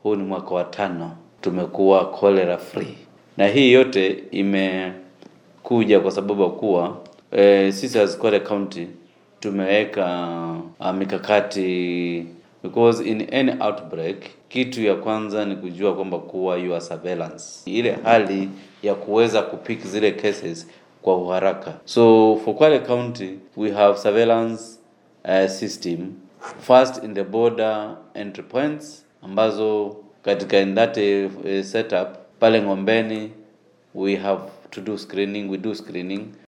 huu ni mwaka wa tano tumekuwa cholera free, na hii yote imekuja kwa sababu ya kuwa e, sisi as Kwale County tumeweka uh, mikakati because in any outbreak, kitu ya kwanza ni kujua kwamba kuwa your surveillance, ile hali ya kuweza kupick zile cases kwa uharaka. So for Kwale County we have surveillance uh, system first in the border entry points ambazo katika in that uh, setup pale Ng'ombeni we have to do screening, we do screening